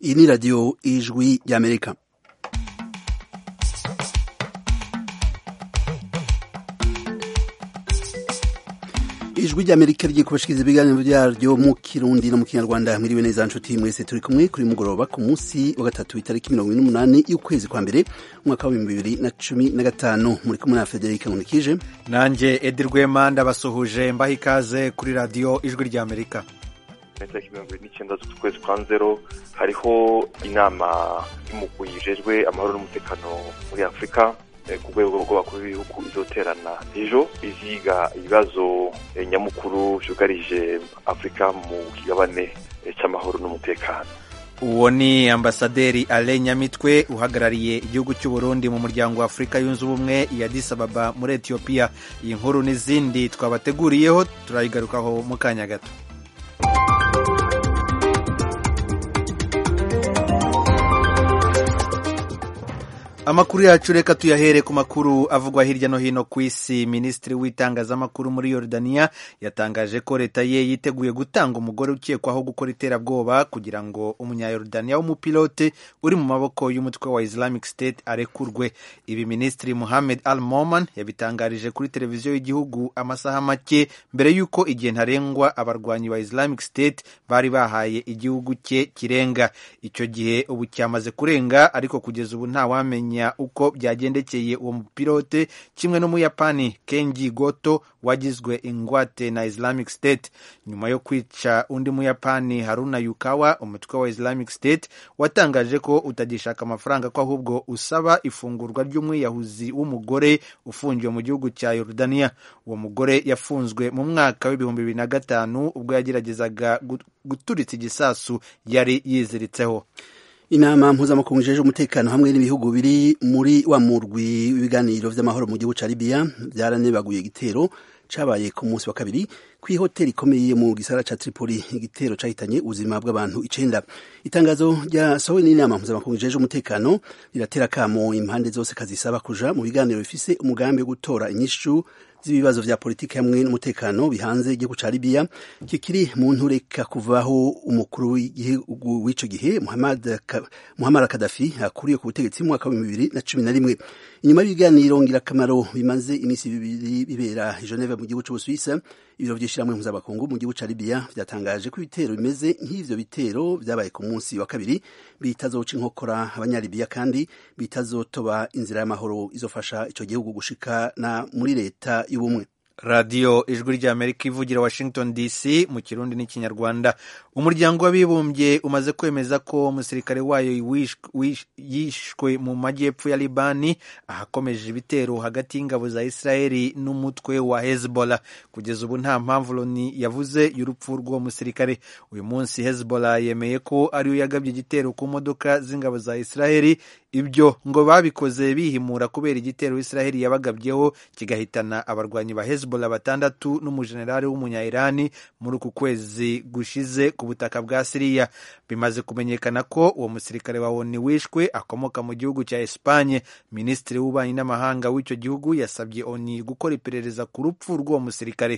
iyi ni radiyo ijwi ry'amerika ijwi ry'amerika rigiye kubashikiriza ibiganiro byaryo mu kirundi no mu kinyarwanda mwiriwe neza nshuti mwese turi kumwe kuri mugoroba ku munsi wa gatatu itariki mirongo ine n'umunani y'ukwezi kwa mbere umwaka w'ibihumbi bibiri na cumi na gatanu muri kumwe na federike nkunikije nanjye edi rwema ndabasuhuje mbaha ikaze kuri radiyo ijwi ry'amerika itariki mirongo irindwi n'icyenda z'ukwezi kwa nzero hariho inama y'umugwi ijejwe amahoro n'umutekano muri afurika ku rwego rw'abakuru b'ibihugu izoterana ejo iziga ibibazo nyamukuru byugarije afurika mu kigabane cy'amahoro n'umutekano uwo ni ambasaderi ale nyamitwe uhagarariye igihugu cy'u Burundi mu muryango wa afurika yunze ubumwe ya Addis Ababa muri etiyopiya iyi nkuru n'izindi twabateguriyeho turayigarukaho mu kanya gato amakuru yacu reka tuyahere ku makuru avugwa hirya no hino ku isi minisitiri w'itangazamakuru muri yorodaniya yatangaje ko leta ye yiteguye gutanga umugore ukekwaho gukora iterabwoba kugira ngo umunyayorodaniya w'umupilote uri mu maboko y'umutwe wa islamic state arekurwe ibi minisitiri muhamed al moman yabitangarije kuri televiziyo y'igihugu amasaha make mbere y'uko igihe ntarengwa abarwanyi ba islamic state bari bahaye igihugu cye kirenga icyo gihe ubu cyamaze kurenga ariko kugeza ubu ntawamenya uko byagendekeye uwo mupilote kimwe n'umuyapani kenji goto wagizwe ingwate na islamic state nyuma yo kwica undi muyapani haruna yukawa umutwe wa islamic state watangaje ko utagishaka amafaranga ko ahubwo usaba ifungurwa ry'umwiyahuzi w'umugore ufungiwe mu gihugu cya yorodaniya uwo mugore yafunzwe mu mwaka w'ibihumbi bibiri na gatanu ubwo yageragezaga guturitsa igisasu yari yiziritseho inama mpuzamakungu ijeje umutekano hamwe n'ibihugu biri muri wa murwi w'ibiganiro vy'amahoro mu gihugu ca Libya byaranebaguye igitero cabaye ku munsi wa kabiri kw'ihoteli ikomeye mu gisagara ca Tripoli igitero cahitanye ubuzima bw'abantu icenda itangazo ryasohowe n'inama mpuzamakungu ijeje umutekano riratera kamo impande zose kazisaba kuja mu biganiro bifise umugambi wo gutora inyishu z'ibibazo vya politiki hamwe n'umutekano bihanze igihugu ca Libya kikiri mu ntureka kuvaho umukuru w'igihugu w'ico gihe Muhammad Muhammad Gaddafi akuriye ku butegetsi mu mwaka wa bibiri na cumi na rimwe inyuma y'ibiganiro ngirakamaro bimaze iminsi bibiri bibera i Geneva mu gihugu c'Ubusuwisi ibiro vy'ishirahamwe mpuzamakungu mu gihugu ca Libya vyatangaje ko ibitero bimeze nk'ivyo bitero vyabaye ku munsi wa kabiri bitazoca inkokora abanyalibiya kandi bitazotoba inzira y'amahoro izofasha ico gihugu gushika na muri leta y'ubumwe radiyo ijwi ry'amerika ivugira washington dc mu kirundi n'ikinyarwanda umuryango w'abibumbye umaze kwemeza ko umusirikare wayo yishwe mu majyepfo ya libani ahakomeje ibitero hagati y'ingabo za israeli n'umutwe wa hezbollah kugeza ubu nta mpamvu loni yavuze y'urupfu rw'uwo musirikare uyu munsi hezbollah yemeye ko ariyo yagabye igitero ku modoka z'ingabo za israeli ibyo ngo babikoze bihimura kubera igitero israeli yabagabyeho kigahitana abarwanyi ba hezbollah batandatu n'umujenerali w'umunya-irani muri uku kwezi gushize ku butaka bwa siriya bimaze kumenyekana ko uwo musirikare wa oni wishwe akomoka mu gihugu cya espanye minisitiri w'ububanyi n'amahanga w'icyo gihugu yasabye oni gukora iperereza ku rupfu rw'uwo musirikare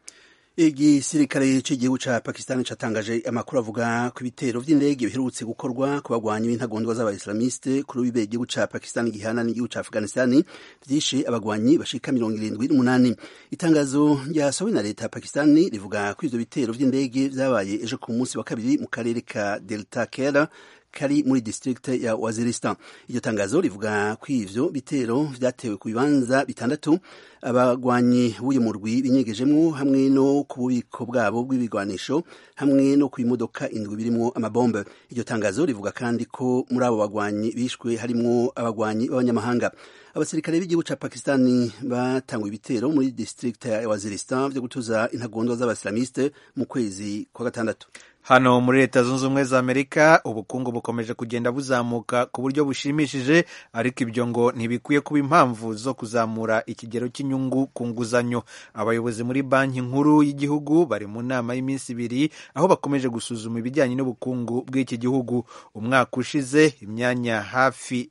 igisirikare cy'igihugu ca Pakistan catangaje amakuru avuga ku ibitero vy'indege biherutse gukorwa ku bagwanyi b'intagondwa z'abaislamiste kuri ubibe igihugu ca Pakistan gihana n'igihugu ca Afghanistan vyishe abagwanyi bashika mirongo irindwi n'umunani itangazo ryasohowe na leta ya Pakistan rivuga ko ivyo bitero vy'indege vyabaye ejo ku munsi wa kabiri mu karere ka Delta Kera kari muri district ya Waziristan. Iryo tangazo rivuga ko ivyo bitero vyatewe ku bibanza bitandatu abagwanyi b'uyu murwi binyegejemwo hamwe no ku bubiko bwabo bw'ibigwanisho hamwe no ku imodoka indwi birimwo amabombe. Iryo tangazo rivuga kandi ko muri abo bagwanyi bishwe harimwo abagwanyi b'abanyamahanga. Abasirikare b'igihugu ca Pakistani batanguye ibitero muri district ya Waziristan vyo gutuza intagondwa z'abaslamiste mu kwezi kwa gatandatu. hano muri leta zunze ubumwe za amerika ubukungu bukomeje kugenda buzamuka ku buryo bushimishije ariko ibyo ngo ntibikwiye kuba impamvu zo kuzamura ikigero cy'inyungu ku nguzanyo abayobozi muri banki nkuru y'igihugu bari mu nama y'iminsi ibiri aho bakomeje gusuzuma ibijyanye n'ubukungu bw'iki gihugu umwaka ushize imyanya hafi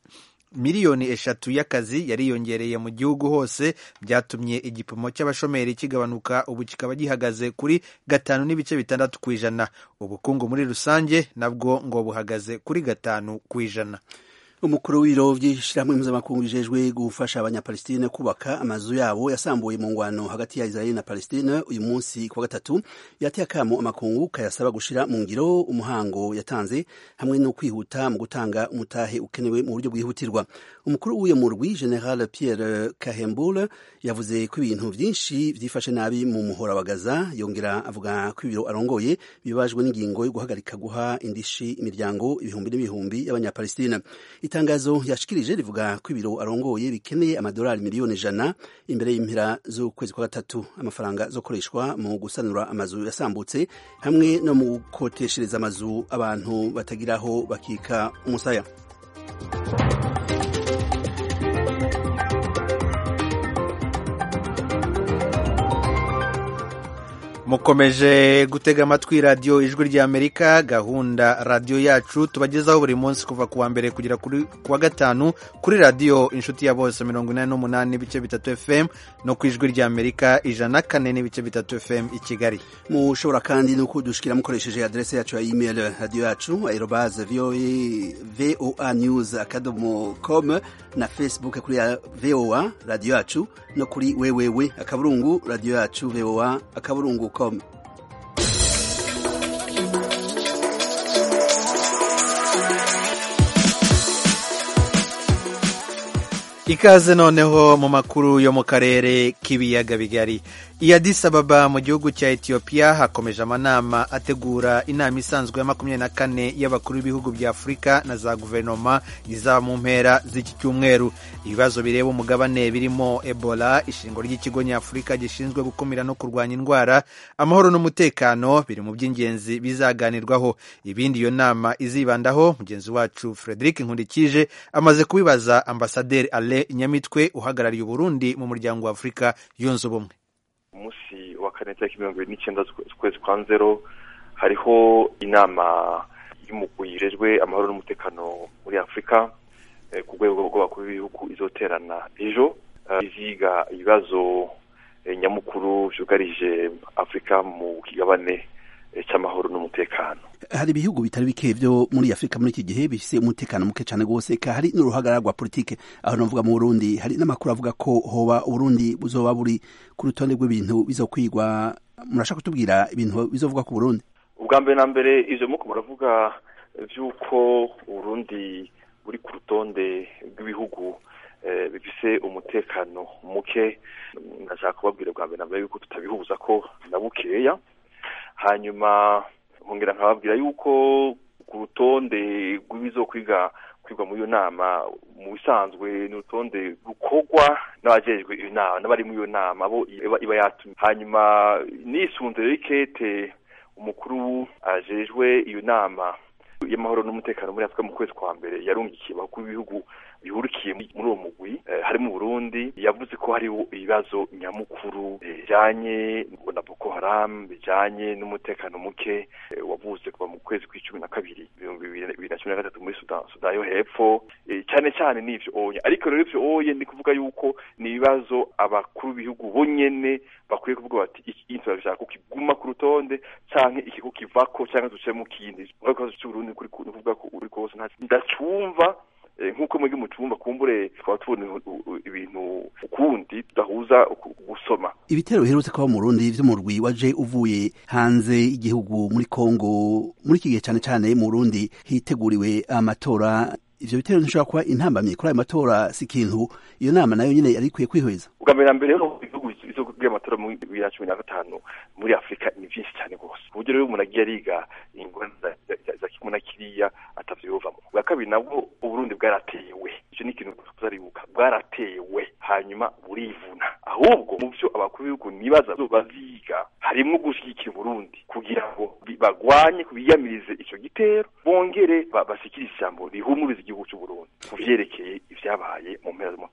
miliyoni eshatu y'akazi yariyongereye mu gihugu hose byatumye igipimo cy'abashomeri kigabanuka ubu kikaba gihagaze kuri gatanu n'ibice bitandatu ku ijana ubukungu muri rusange nabwo ngo buhagaze kuri gatanu ku ijana umukuru w'ibiro by'ishyirahamwe mpuzamakungu bijejwe gufasha abanyapalestine kubaka amazu yabo yasambuye mu ngwano hagati ya israeli na palestine uyu munsi ku wa gatatu yateye akamo amakungu kayasaba gushira mu ngiro umuhango yatanze hamwe no kwihuta mu gutanga umutahe ukenewe mu buryo bwihutirwa umukuru w'uyo murwi general pierre kahembule yavuze ko ibintu byinshi byifashe nabi mu muhora wa gaza yongera avuga ko ibiro arongoye bibajwe n'ingingo yo guhagarika guha indishi imiryango ibihumbi n'ibihumbi y'abanyapalestina itangazo yashikirije rivuga ko ibiro arongoye bikeneye amadolari miliyoni ijana imbere y'impera z'ukwezi kwa gatatu amafaranga azokoreshwa mu gusanura amazu yasambutse hamwe no mu gukoteshereza amazu abantu batagiraho bakika umusaya mukomeje gutega amatwi radiyo ijwi ry'amerika gahunda radiyo yacu tubagezaho buri munsi kuva ku wa mbere kugera ku wa gatanu kuri radiyo inshuti ya bose mirongo inani n'umunani n'ibice bitatu fm no ku ijwi ry'amerika ijana na kane n'ibice bitatu fm i kigali mushobora kandi no kudushikira mukoresheje adrese yacu ya email radiyo yacu aerobaze voa news akadomo com na facebook kuri voa radiyo yacu no kuri wewewe akaburungu radiyo yacu voa akaburungu com ikaze noneho mu makuru yo mu karere k'ibiyaga bigari i Addis Ababa mu gihugu cya Ethiopia hakomeje amanama ategura inama isanzwe ya makumyabiri na kane y'abakuru b'ibihugu bya Afurika na za guverinoma izaba mu mpera z'iki cyumweru ibibazo bireba umugabane birimo Ebola ishingwa ry'ikigo nyafurika gishinzwe gukumira no kurwanya indwara amahoro n'umutekano biri mu by'ingenzi bizaganirwaho ibindi iyo nama izibandaho mugenzi wacu Frederic Nkundikije amaze kubibaza ambasaderi Ale Nyamitwe uhagarariye Uburundi mu muryango wa Afurika yunze ubumwe umunsi wa kane tariki mirongo ibiri n'icyenda z'ukwezi kwa nzero hariho inama y'umugwi yirejwe amahoro n'umutekano muri afurika ku rwego rw'abakuru b'ibihugu izoterana ejo iziga ibibazo nyamukuru byugarije afurika mu kigabane cy'amahoro n'umutekano hari ibihugu bitari bike byo muri afurika muri iki gihe bifise umutekano muke cyane rwose hari n'uruhagarara rwa politike aho navuga mu burundi hari n'amakuru avuga ko hoba uburundi buzoba buri ku rutonde rw'ibintu bizokwigwa murashaka kutubwira ibintu bizovuga ku burundi ubwa mbere na mbere ivyo muko muravuga vy'uko uburundi buri ku rutonde rw'ibihugu bifise umutekano muke ndashaka kubabwira bwa mbere na mbere yuko tutabihuza ko na bukeya hanyuma nkongera nkababwira yuko ku rutonde rw'ibizokwiga kwigwa muri iyo nama mu bisanzwe ni urutonde rukorwa n'abajejwe iyo nama n'abari muri iyo nama abo iba yatumye hanyuma nisunze rero ikete umukuru ajejwe iyo nama y'amahoro n'umutekano muri afurika mu kwezi kwa mbere yarungikiye abakuru b'ibihugu bihurikiye muri uwo mugwi harimo Burundi yavuze ko hari ibibazo nyamukuru bijanye na Boko Haram bijanye n'umutekano muke wavuze kuva mu kwezi kw'icumi na kabiri ibihumbi bibiri na cumi na gatatu muri Sudan yo hepfo cyane cyane n'ivyo oye ariko rero ivyo oye ni kuvuga yuko ni ibibazo abakuru b'ibihugu bonyene bakwiye kuvuga bati iki turashaka ko kiguma ku rutonde canke iki ko kivako canke duce mu kindi ikibazo c'Uburundi kuri kuvuga ko uri kose ndacumva nk'uko muri mu cyumba kumbure twaba tubona ibintu ukundi tudahuza gusoma ibitero biherutse kuba mu Burundi vyo mu rwi waje uvuye hanze y'igihugu muri Kongo muri iki gihe cyane cyane mu Burundi hiteguriwe amatora ivyo bitero ntishobora kuba intambamye kuri ayo matora si ikintu iyo nama nayo nyene yari ikwiye kwihweza ubwa mbere na mbere rero ibihugu bizokubwira amatora muri bibiri na cumi na gatanu muri afurika ni vyinshi cyane rwose ku buryo rero umuntu agiye ariga ingorane za kimwe na kiriya atavyo yovamo ubwa kabiri nabwo uburundi bwaratewe ivyo ni ikintu tuzaribuka bwaratewe hanyuma burivuna ahubwo mu vyo abakuru b'ibihugu nibaza baziga harimwo gushigikira uburundi kugira ngo bagwanye biyamirize ico gitero bongere basikirize ijambo rihumuriza igihugu c'uburundi ku vyerekeye ivyabaye mu mpera z'umwaka uheze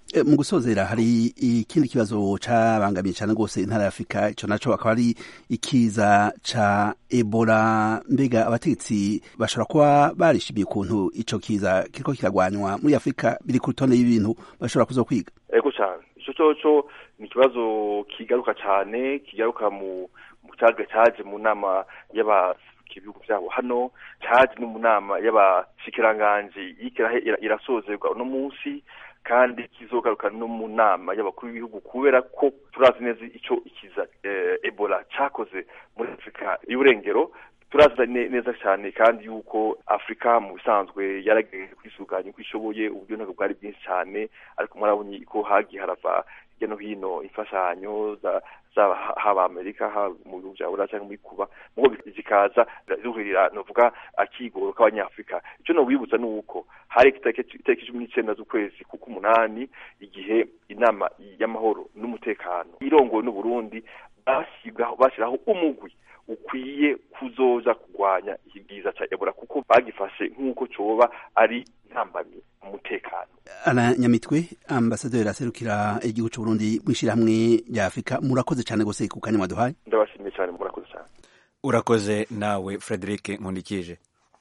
mu gusozera hari ikindi kibazo cabangamiye cyane rwose intara ya afurika ico naco akaba ari ikiza ca ebola mbega abategetsi bashobora kuba barishimiye ukuntu ico kiza kiriko kiragwanywa muri afurika biri ku rutonde y'ibintu bashobora kuzo kwiga ego cyane ico coco ni ikibazo kigaruka cyane kigaruka mu caje caje mu nama y'aba ibihugu vyabo hano caje no mu nama y'abashikiranganji irasozerwa uno munsi kandi kizogaruka no mu nama y'abakuru b'ibihugu kubera ko turazi neza ico ikiza ebola cakoze muri afurika y'uburengero turazi neza cyane kandi yuko afurika mu bisanzwe yaragejeje kwisuganya uko ishoboye uburyo ntabwo bwari bwinshi cyane ariko murabonye ko hagiye harava hirya no hino imfashanyo zaba haba amerika haba mu bihugu bya buraya cyangwa muri kuba mugo zikaza zuhurira novuga akigoro k'abanyafurika icyo nobibutsa ni uko hari itariki cumi n'icenda z'ukwezi kuko umunani igihe inama y'amahoro n'umutekano irongowe n'uburundi bashyiraho umugwi ukwiye kuzoza kurwanya ikigiza ca ebola kuko bagifashe nk'uko coba ari ntambamye umutekano ana nyamitwe ambasaderi aserukira igihugu c'uburundi mw'ishirahamwe rya afurika murakoze cane gose ku kanya mwaduhaye ndabashimiye cyane murakoze cyane urakoze nawe frederic nkundikije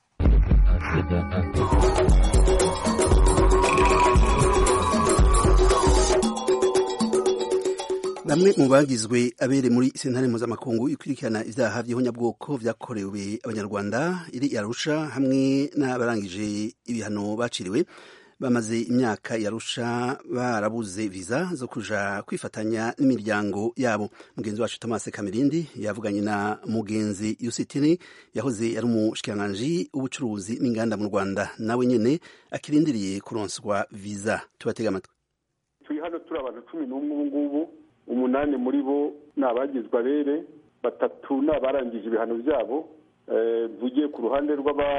bamwe mu bagizwe abere muri sentare mpuzamakungu ikurikirana ivyaha vy'ihonyabwoko vyakorewe abanyarwanda iri yarusha hamwe n'abarangije ibihano baciriwe bamaze imyaka yarusha barabuze viza zo kuja kwifatanya n'imiryango yabo mugenzi wacu Thomas Kamirindi yavuganye na mugenzi Yusitini yahoze ari umushikiranganji w'ubucuruzi n'inganda mu Rwanda nawe nyene akirindiriye kuronswa viza tubatega amatwi turi hano turi abantu cumi n'umwe ubu ngubu umunani muri bo ni abagizwe abere batatu ni abarangije ibihano byabo mvugiye ku ruhande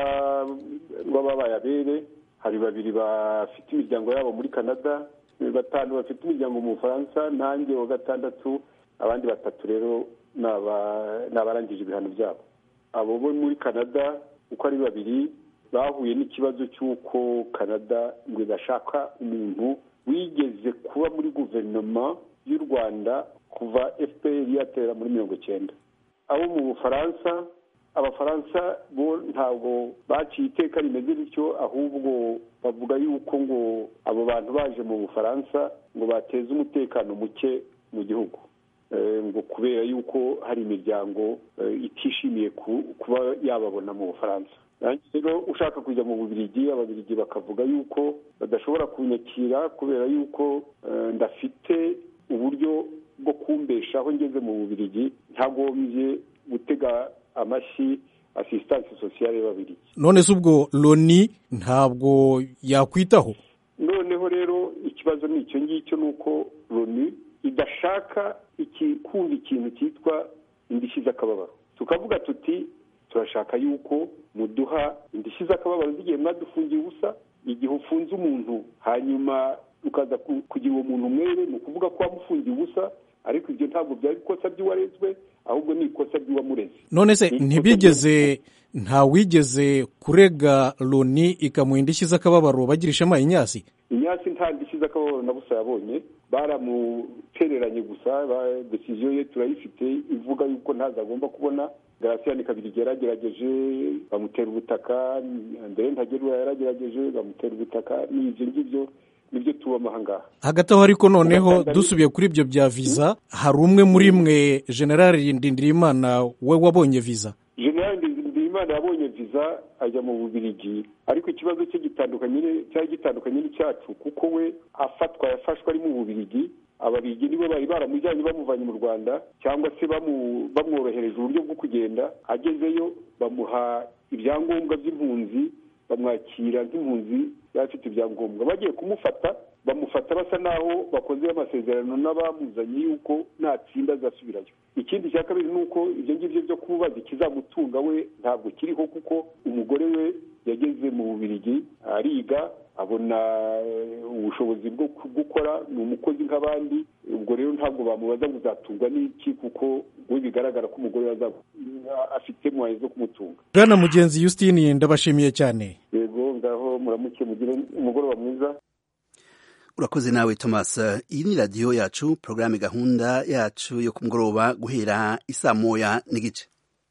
rw'ababaye abere hari babiri bafite imiryango yabo muri canada batanu bafite imiryango mu bufaransa nanjye wa gatandatu abandi batatu rero ni abarangije ibihano byabo abo bo muri canada uko ari babiri bahuye n'ikibazo cy'uko canada ngo igashaka umuntu wigeze kuba muri guverinoma y'u rwanda kuva fpr yatera muri mirongo icyenda abo mu bufaransa abafaransa bo ntabwo baciye iteka rimeze bityo ahubwo bavuga yuko ngo abo bantu baje mu bufaransa ngo bateze umutekano muke mu gihugu ngo kubera yuko hari imiryango itishimiye kuba yababona mu bufaransa rero ushaka kujya mu bubirigi ababirigi bakavuga yuko badashobora kunyakira kubera yuko ndafite uburyo bwo kumbeshaho ngeze mu bubirigi ntagombye gutega amashyi asistansi sosiyale y'ababirigi none se ubwo loni ntabwo yakwitaho noneho rero ikibazo ni icyo ngicyo ni uko loni idashaka kumva ikintu cyitwa indishyi z'akababaro tukavuga tuti turashaka yuko muduha indishyi z'akababaro z'igihe mwadufungiye ubusa igihe ufunze umuntu hanyuma ukaza kugira uwo muntu umwere ni ukuvuga ko wamufungiye ubusa ariko ibyo ntabwo byari ikosa ry'uwarezwe ahubwo ni ikosa ry'uwamureze none se ntibigeze ntawigeze kurega loni ikamuha indishyi z'akababaro bagirishamo inyasi inyasi nta ndishyi z'akababaro na busa yabonye baramutereranye gusa desiziyo ye turayifite ivuga yuko ntazo agomba kubona garasiyani kabiri yaragerageje bamutera ubutaka mbere ntagerura yaragerageje bamutera ubutaka ni ibyo ngibyo nibyo tubamo ahangaha hagati aho ariko noneho dusubiye kuri ibyo bya viza hari umwe muri mwe generali ndindirimana we wabonye viza generali ndindirimana yabonye viza ajya mu bubirigi ariko ikibazo cye gitandukanye cyari gitandukanye n'icyacu kuko we afatwa yafashwe ari mu bubirigi ababirigi nibo bari baramujyanye bamuvanye mu rwanda cyangwa se bamworohereje uburyo bwo kugenda agezeyo bamuha ibyangombwa by'impunzi bamwakira nk'impunzi yari afite ibyangombwa bagiye kumufata bamufata basa naho bakoze amasezerano n'abamuzanye yuko natsinda azasubirayo ikindi cya kabiri ni uko ibyo ngibyo byo kumubaza ikizamutunga we ntabwo kiriho kuko umugore we yageze mu bubirigi ariga abona ubushobozi bwo gukora ni umukozi nk'abandi ubwo rero ntabwo bamubaza ngo uzatungwa n'iki kuko we bigaragara ko umugore afite mwaye zo kumutunga bwana mugenzi Justine ndabashimiye cyane yego ngaho muramuke mugire umugoroba mwiza urakoze nawe thomas iyi ni radiyo yacu porogaramu gahunda yacu yo ku mugoroba guhera isaa moya n'igice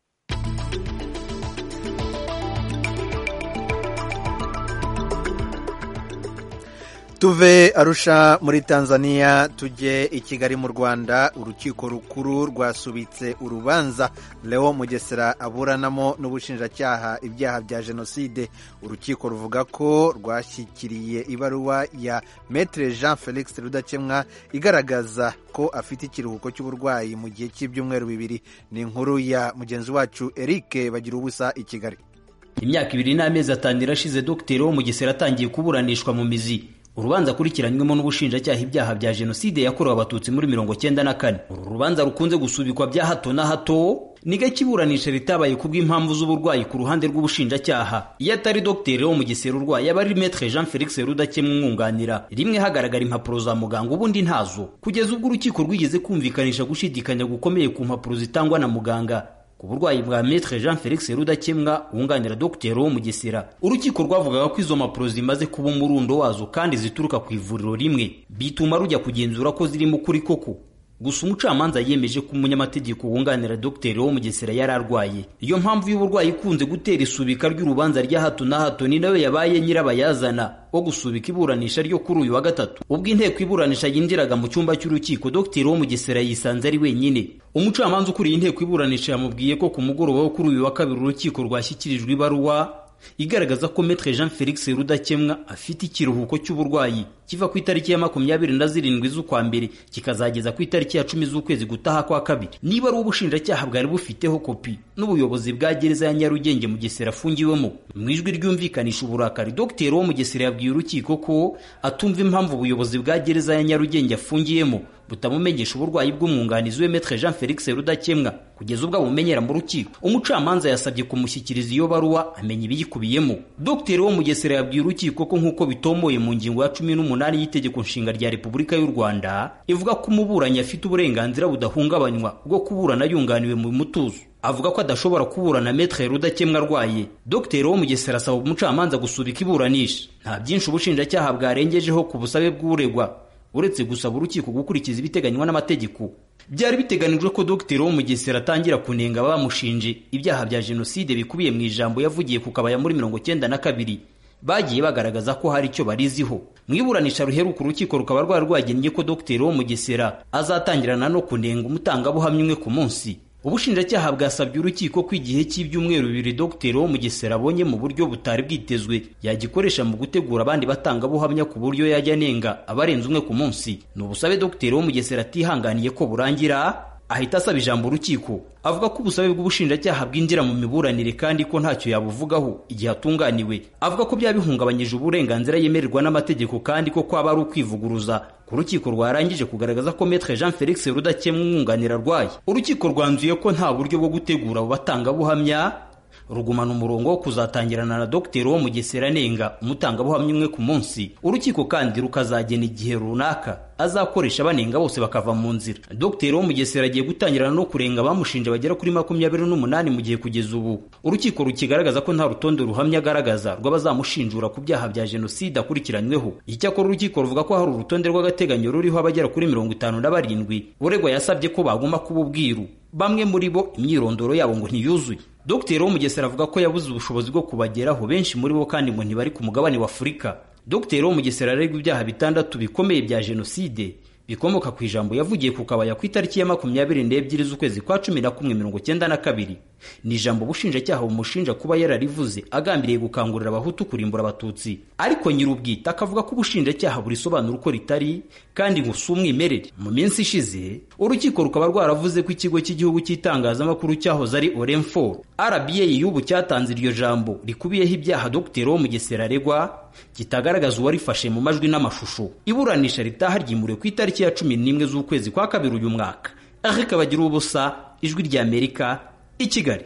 tuve arusha muri tanzania tujye i kigali mu rwanda urukiko rukuru rwasubitse urubanza leo mugesera aburanamo n'ubushinjacyaha ibyaha bya jenoside urukiko ruvuga ko rwashyikiriye ibaruwa ya metre jean felix rudakemwa igaragaza ko afite ikiruhuko cy'uburwayi mu gihe cy'ibyumweru bibiri ni inkuru ya mugenzi wacu eric bagira ubusa i kigali imyaka ibiri n'amezi atanu irashize dogiteri wo mugesera atangiye kuburanishwa mu mizi urubanza akurikiranywemo n'ubushinjacyaha ibyaha bya jenoside yakorewe abatutsi muri mirongo cyenda na kane uru rubanza rukunze gusubikwa bya hato na hato ni gake iburanisha ritabaye kubw'impamvu z'uburwayi ku ruhande rw'ubushinjacyaha iyo atari dogiteri wo mu gisera urwaye aba ari metre jean felix rudakemwa umwunganira rimwe hagaragara impapuro za muganga ubundi ntazo kugeza ubwo urukiko rwigeze kumvikanisha gushidikanya gukomeye ku mpapuro zitangwa na muganga ku burwayi bwa metre jean felix rudakemwa wunganira dogiteri wo mu gisera urukiko rwavugaga ko izo mpapuro zimaze kuba umurundo wazo kandi zituruka ku ivuriro rimwe bituma rujya kugenzura ko zirimo ukuri koko gusa umucamanza yemeje ko umunyamategeko wunganira dogiteri wo mu gisera yari arwaye iyo mpamvu y'uburwayi ikunze gutera isubika ry'urubanza rya hato na hato ni nayo yabaye nyirabayazana wo gusubika iburanisha ryo kuri uyu wa gatatu ubwo inteko iburanisha yinjiraga mu cyumba cy'urukiko dogiteri wo mu gisera yisanze ari wenyine umucamanza ukuriye inteko iburanisha yamubwiye ko ku mugoroba wo kuri uyu wa kabiri urukiko rwashyikirijwe ibaruwa igaragaza ko metre jean felix rudakemwa afite ikiruhuko cy'uburwayi kiva ku itariki ya makumyabiri na zirindwi z'ukwa mbere kikazageza ku itariki ya cumi z'ukwezi gutaha kwa kabiri niba ari ubushinjacyaha bwari bufiteho kopi n'ubuyobozi bwa gereza ya nyarugenge mu gesera afungiwemo mu ijwi ryumvikanisha uburakari dogiteri wo mu gesera yabwiye urukiko ko atumva impamvu ubuyobozi bwa gereza ya nyarugenge afungiyemo butamumenyesha uburwayi bw'umwunganizi we metre jean felix rudakemwa kugeza ubwo abumenyera mu rukiko umucamanza yasabye kumushyikiriza iyo baruwa amenya ibiyikubiyemo dogiteri wo mu gesera yabwiye urukiko ko nk'uko bitomoye mu ngingo ya cumi n'umunani y'itegeko nshinga rya repubulika y'u rwanda ivuga ko umuburanyi afite uburenganzira budahungabanywa bwo kuburana yunganiwe mu mutuzo avuga ko adashobora kuburana metre rudakemwa arwaye dogiteri wo mu gesera asaba umucamanza gusubika iburanisha nta byinshi ubushinjacyaha bwarengejeho ku busabe bw'uregwa uretse gusaba urukiko gukurikiza ibiteganywa n'amategeko byari biteganijwe ko dogiteri wo mu gesera atangira kunenga bamushinje ibyaha bya jenoside bikubiye mu ijambo yavugiye ku kabaya muri mirongo cyenda na kabiri bagiye bagaragaza ko hari icyo bariziho mu iburanisha ruheruka urukiko rukaba rwari rwagennye ko dogiteri wo mu gesera azatangirana no kunenga umutangabuhamya umwe ku munsi ubushinjacyaha bwasabye urukiko ko igihe cy'ibyumweru bibiri dogiteri wo mu gesera abonye mu buryo butari bwitezwe yagikoresha mu gutegura abandi batangabuhamya ku buryo yajya anenga abarenze umwe ku munsi ni ubusabe dogiteri wo mu gesera atihanganiye ko burangira ahita asaba ijambo urukiko avuga ko ubusabe bw'ubushinjacyaha bwinjira mu miburanire kandi ko ntacyo yabuvugaho igihe atunganiwe avuga ko byaba bihungabanyije uburenganzira yemererwa n'amategeko kandi ko kwaba ari ukwivuguruza ku rukiko rwarangije kugaragaza ko metre jean felix rudakemwa umwunganira arwaye urukiko rwanzuye ko nta buryo bwo gutegura abo batangabuhamya rugumana umurongo wo kuzatangirana na dogiteri wo mu gesera nenga umutangabuhamya umwe ku munsi urukiko kandi rukazagena igihe runaka azakoresha banenga bose bakava mu nzira dogiteri wo mu gesera agiye gutangirana no kurenga abamushinja bagera kuri makumyabiri n'umunani mu gihe kugeza ubu urukiko rukigaragaza ko nta rutonde ruhamya agaragaza rw'abazamushinjura ku byaha bya jenoside akurikiranyweho icyakora urukiko ruvuga ko hari urutonde rw'agateganyo ruriho abagera kuri mirongo itanu na barindwi uregwa yasabye ko baguma kuba ubwiru bamwe muri bo imyirondoro yabo ngo ntiyuzuye dogiteri wo mu gesera avuga ko yabuze ubushobozi bwo kubageraho benshi muri bo kandi ngo ntibari ku mugabane wa afurika dogiteri wo mu gesera aregwa ibyaha bitandatu bikomeye bya jenoside bikomoka ku ijambo yavugiye ku kabaya ku itariki ya makumyabiri n'ebyiri z'ukwezi kwa cumi na kumwe mirongo cyenda na kabiri ni ijambo ubushinjacyaha bumushinja kuba yararivuze agambiriye gukangurira abahutu kurimbura abatutsi ariko nyir'ubwite akavuga ko ubushinjacyaha burisobanura uko ritari kandi ngo si umwimerere mu minsi ishize urukiko rukaba rwaravuze ko ikigo cy'igihugu cy'itangazamakuru cyahoze ari orenfor rba y'ubu cyatanze iryo jambo rikubiyeho ibyaha dogiteri wo mu gesera aregwa kitagaragaza uwarifashe mu majwi n'amashusho iburanisha ritaha ryimuriwe ku itariki ya cumi n'imwe z'ukwezi kwa kabiri uyu mwaka ariko bagira ubusa ijwi ry'amerika i kigali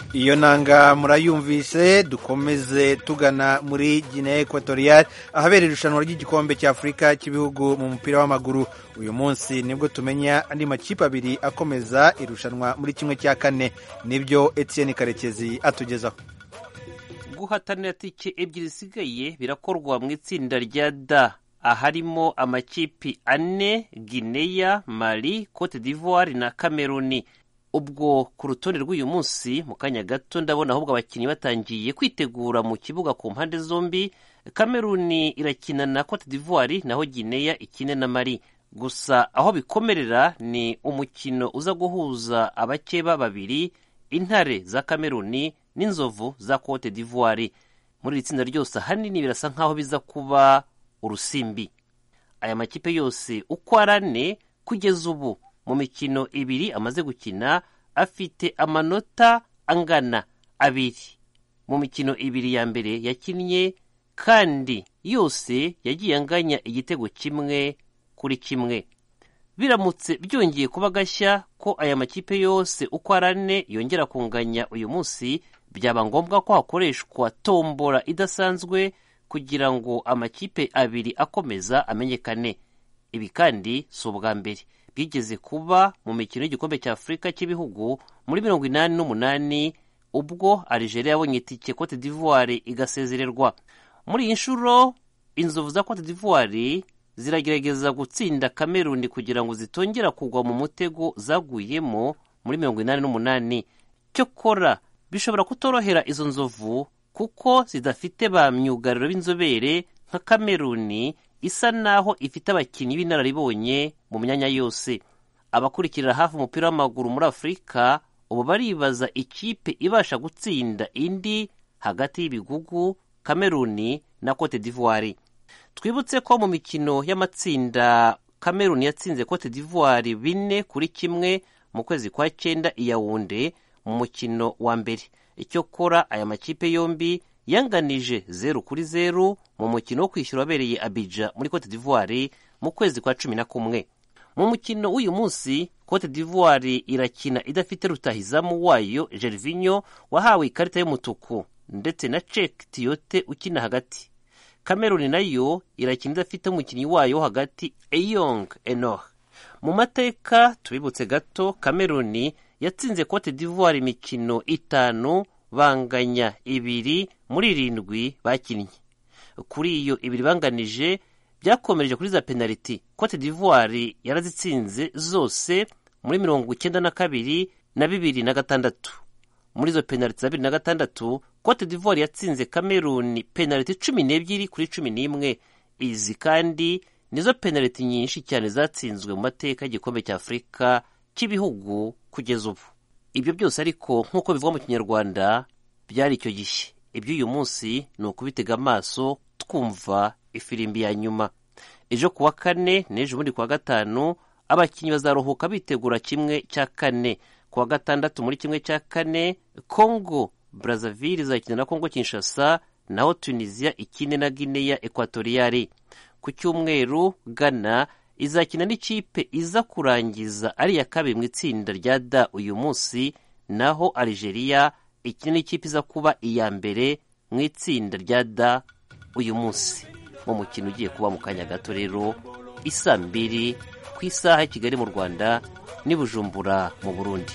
iyo nanga murayumvise dukomeze tugana muri Guinea Equatorial ahabera irushanwa ry'igikombe cya Afurika cy'ibihugu mu mupira w'amaguru uyu munsi nibwo tumenya andi makipe abiri akomeza irushanwa muri kimwe cya kane nibyo Etienne Karekezi atugezaho guhatanira tike ebyiri zisigaye birakorwa mu itsinda rya da aharimo amakipi ane Guinea Mali Cote d'Ivoire na Cameroon ubwo ku rutonde rw'uyu munsi mu kanya gato ndabona ahubwo abakinnyi batangiye kwitegura mu kibuga ku mpande zombi Cameroon irakina na Cote d'Ivoire naho Guinea ikine na Mali gusa aho bikomerera ni umukino uza guhuza abakeba babiri intare za Cameroon n'inzovu za Cote d'Ivoire muri iri tsinda ryose ahanini birasa nk'aho biza kuba urusimbi aya makipe yose uko ari ane kugeza ubu mu mikino ibiri amaze gukina afite amanota angana abiri mu mikino ibiri ya mbere yakinnye kandi yose yagiye anganya igitego kimwe kuri kimwe biramutse byongeye kuba gashya ko aya makipe yose uko ari ane yongera kunganya uyu munsi byaba ngombwa ko hakoreshwa tombora idasanzwe kugira ngo amakipe abiri akomeza amenyekane ibi kandi si ubwa mbere bwigeze kuba mu mikino y'igikombe cya afurika cy'ibihugu muri mirongo inani n'umunani ubwo Algeria yabonye itike Cote d'Ivoire igasezererwa muri iyi nshuro inzovu za Cote d'Ivoire ziragerageza gutsinda Cameroon kugira ngo zitongera kugwa mu mutego zaguyemo muri mirongo inani n'umunani cyokora bishobora kutorohera izo nzovu kuko zidafite ba myugariro b'inzobere nka Cameroon isa naho ifite abakinnyi b'inararibonye mu myanya yose abakurikirira hafi umupira w'amaguru muri afurika ubu baribaza ikipe ibasha gutsinda indi hagati y'ibigugu Cameroon na Cote d'Ivoire twibutse ko mu mikino y'amatsinda Cameroon yatsinze Cote d'Ivoire bine kuri kimwe mu kwezi kwa cyenda i Yaounde mu mukino wa mbere icyokora aya makipe yombi yanganije zeru kuri zeru mu mukino wo kwishyura wabereye Abidjan muri Cote d'Ivoire mu kwezi kwa cumi na kumwe mu mukino w'uyu munsi Cote d'Ivoire irakina idafite rutahizamu wayo Gervinho wahawe ikarita y'umutuku ndetse na Cek Tiote ukina hagati Cameroon nayo irakina idafite umukinnyi wayo wo hagati Eyong Enoch mu mateka tubibutse gato Cameroon yatsinze Cote d'Ivoire imikino itanu banganya ibiri muri irindwi bakinnye kuri iyo ibiri banganije byakomereje kuri za penaliti Cote d'Ivoire yarazitsinze zose muri mirongo icyenda na kabiri na bibiri na gatandatu muri izo penaliti za bibiri na gatandatu Cote d'Ivoire yatsinze Cameroon penaliti cumi n'ebyiri kuri cumi n'imwe izi kandi nizo penaliti nyinshi cyane zatsinzwe mu mateka y'igikombe cya afurika cy'ibihugu kugeza ubu ibyo byose ariko nk'uko bivugwa mu kinyarwanda byari icyo gihe iby'uyu munsi ni ukubitega amaso twumva ifirimbi ya nyuma ejo ku wa kane n'ejo bundi ku wa gatanu abakinnyi bazaruhuka bitegura kimwe cya kane ku wa gatandatu muri kimwe cya kane congo brazzaville izakina na congo kinshasa naho tunisia ikine na guinea ekwatoriyari ku cyumweru ghana izakina n'ikipe iza kurangiza ari iya kabiri mu itsinda rya da uyu munsi naho algeria ikina n'ikipe iza kuba iya mbere mu itsinda rya da uyu munsi mu mukino ugiye kuba mu kanya gato rero isa mbiri ku isaha ya kigali mu rwanda n'i bujumbura mu burundi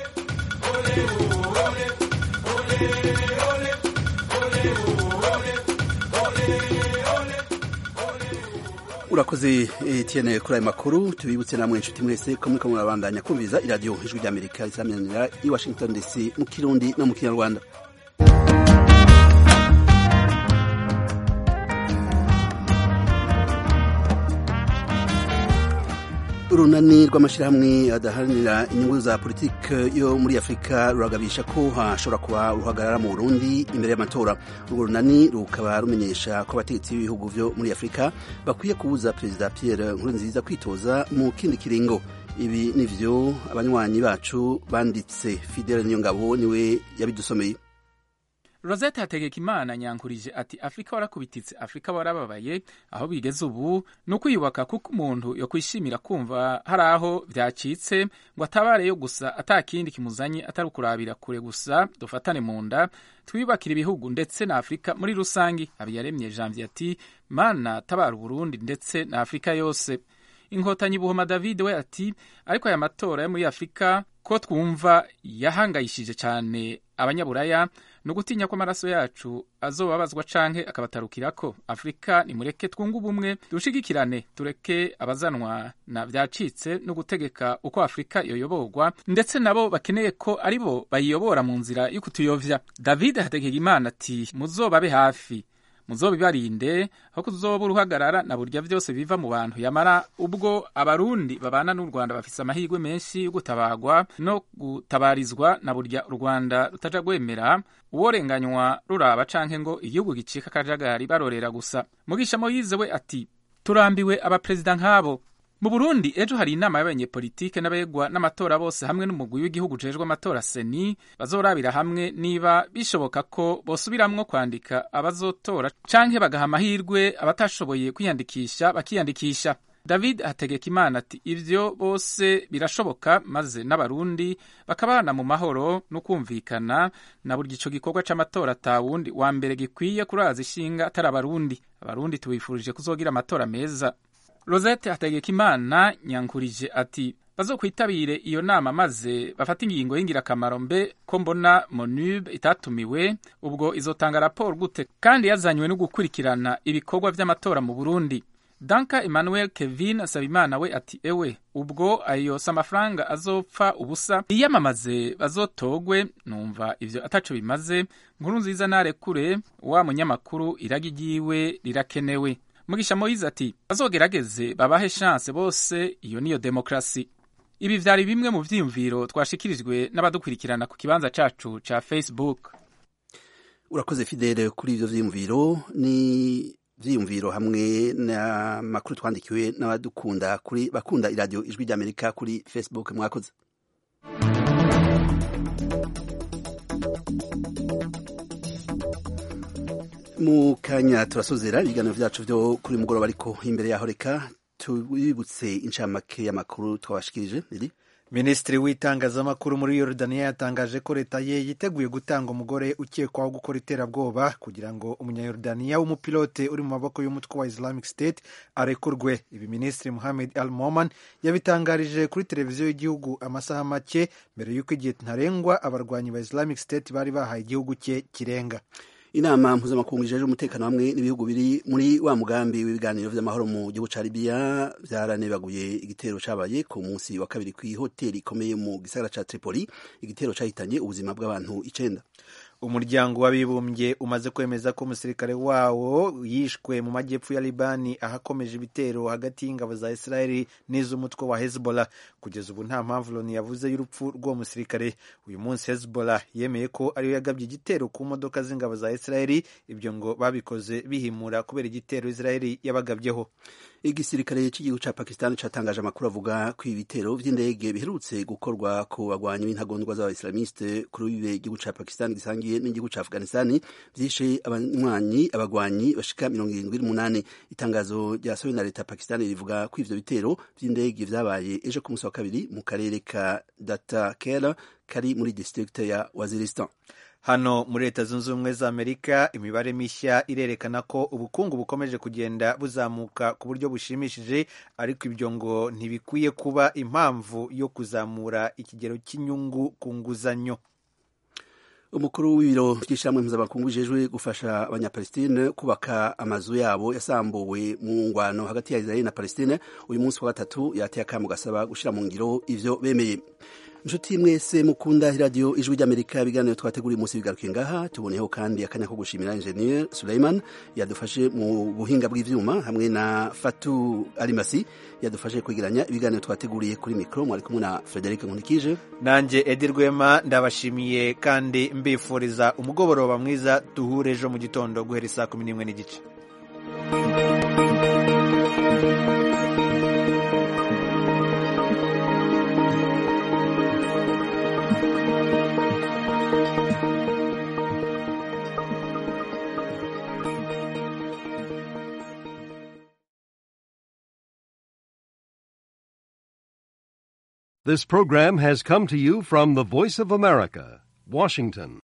urakoze Etienne kuri aya makuru tubibutse namwe inshuti mwese ko muriko murabandanya kumviriza iradiyo ijwi ry'amerika isaminanira i washington dc mu kirundi no mu kinyarwanda urunani rw'amashyirahamwe adaharanira inyungu za politiki yo muri afurika ruragabisha ko hashobora kuba uruhagarara mu burundi imbere y'amatora urwo runani rukaba rumenyesha ko abategetsi b'ibihugu byo muri afurika bakwiye kubuza perezida pierre nkurunziza kwitoza mu kindi kiringo ibi ni byo abanywanyi bacu banditse fidele niyongabo niwe yabidusomeye rosette hategekimana nyankurije ati afurika warakubititse afurika warababaye aho bigeze ubu ni ukwiyubaka kuko umuntu yokwishimira kumva hari aho byacitse ngo atabareyo gusa atakindi kimuzanye atari ukurabira kure gusa dufatane mu nda twiyubakire ibihugu ndetse na afurika muri rusange habiyaremye janvier ati mana tabara uburundi ndetse na afurika yose inkotanyi buhoma david we ati ariko aya matora yo muri afurika ko twumva yahangayishije cyane abanyaburaya ni ugutinya ko amaraso yacu azobabazwa canke akabatarukirako afurika nimureke twunge ubumwe dushigikirane tureke abazanwa na vyacitse no gutegeka uko afurika yoyoborwa ndetse nabo bakeneye ko ari bo bayiyobora mu nzira y'ukutuyovya david hategekimana ati muzobabe hafi muzobibarinde aho kuzoba uruhagarara na burya vyose biva mu bantu yamara ubwo abarundi babana n'u rwanda bafise amahirwe menshi yo gutabagwa no gutabarizwa na burya u rwanda rutaja rwemera uworenganywa ruraba canke ngo igihugu gicika akajagari barorera gusa mugisha moyize we ati turambiwe abaperezida nk'abo mu burundi ejo hari inama y'abanyepolitike n'abegwa n'amatora bose hamwe n'umugwi w'igihugu ujejwe amatora seni bazorabira hamwe niba bishoboka ko bosubiramwo kwandika abazotora canke bagaha amahirwe abatashoboye kwiyandikisha bakiyandikisha david hategeka imana ati ivyo bose birashoboka maze n'abarundi bakabana mu mahoro no kumvikana na burya ico gikorwa c'amatora ata wundi wa mbere gikwiye kuraza ishinga atari abarundi abarundi tubifurije kuzogira amatora meza rosette hategekimana nyankurije ati bazokwitabire iyo nama maze bafate ingingo y'ingirakamaro mbe ko mbona monube itatumiwe ubwo izotanga raporo gute kandi yazanywe no gukurikirana ibikorwa vy'amatora mu burundi danka emmanuel kevin sabimana we ati ewe ubwo ayo si amafaranga azopfa ubusa iyamamaze bazotogwe numva ivyo ataco bimaze nkuru nziza narekure wa munyamakuru iragi ryiwe rirakenewe mugisha moyize ati bazogerageze babahe chance bose iyo niyo demokrasi ibi vyari bimwe mu vyiyumviro twashikirijwe n'abadukurikirana ku kibanza cacu ca facebook urakoze fidele kuri ivyo vyiyumviro ni vyiyumviro hamwe n'amakuru twandikiwe n'abadukunda kuri bakunda iradiyo ijwi ry'amerika kuri facebook mwakoze mu kanya turasozera ibiganiro vyacu vyo kuri mugoroba ariko imbere yaho reka tubibutse incamake y'amakuru twabashikirije iri minisitiri w'itangazamakuru muri yorodaniya yatangaje ko leta ye yiteguye gutanga umugore ukekwaho gukora iterabwoba kugira ngo umunyayorodaniya w'umupilote uri mu maboko y'umutwe wa islamic state arekurwe ibi minisitiri muhamed al moman yabitangarije kuri televiziyo y'igihugu amasaha make mbere y'uko igihe ntarengwa abarwanyi ba islamic state bari bahaye igihugu cye kirenga inama mpuzamakungu ijejwe umutekano hamwe n'ibihugu biri muri wa mugambi w'ibiganiro vy'amahoro mu gihugu ca libiya vyaranebaguye igitero cabaye ku munsi wa kabiri kw'ihoteli ikomeye mu gisagara ca tripoli igitero cahitanye ubuzima bw'abantu icenda umuryango w'abibumbye umaze kwemeza ko umusirikare wawo yishwe mu majyepfo ya libani ahakomeje ibitero hagati y'ingabo za israeli n'iz'umutwe wa hezbollah kugeza ubu nta mpamvu loni yavuze y'urupfu rw'uwo musirikare uyu munsi hezbollah yemeye ko ariyo yagabye igitero ku modoka z'ingabo za israeli ibyo ngo babikoze bihimura kubera igitero israeli yabagabyeho igisirikare cy'igihugu ca pakistan catangaje amakuru avuga ko ibitero vy'indege biherutse gukorwa ku bagwanyi b'intagondwa z'abaislamiste kuri bibe igihugu ca pakistan gisangiye n'igihugu ca afghanistan vyishe abanywanyi abagwanyi bashika mirongo irindwi n'umunani itangazo ryasohowe na leta ya pakistan rivuga ko ivyo bitero vy'indege vyabaye ejo ku munsi wa kabiri mu karere ka datakera kari muri district ya waziristan hano muri leta zunze ubumwe za amerika imibare mishya irerekana ko ubukungu bukomeje kugenda buzamuka ku buryo bushimishije ariko ibyo ngo ntibikwiye kuba impamvu yo kuzamura ikigero cy'inyungu ku nguzanyo umukuru w'ibiro by'ishyirahamwe mpuzamakungu bijejwe gufasha abanyapalestine kubaka amazu yabo yasambuwe mu ngwano hagati ya israeli na palestine uyu munsi wa gatatu yateye akamu gasaba gushyira mu ngiro ivyo bemeye inshuti mwese mukunda iradiyo ijwi ry'amerika ibiganiro twateguriye umunsi bigarukiye ngaha tuboneyeho kandi akanya ko gushimira enjeniyeri suleiman yadufashe mu buhinga bw'ivyuma hamwe na fatu arimasi yadufashe kwegeranya ibiganiro twateguriye kuri mikoro mwari kumwe na frederic nkunikije nanjye edi rwema ndabashimiye kandi mbifuriza umugoroba mwiza duhure ejo mu gitondo guhera isaa kumi n'imwe n'igice This program has come to you from the Voice of America, Washington.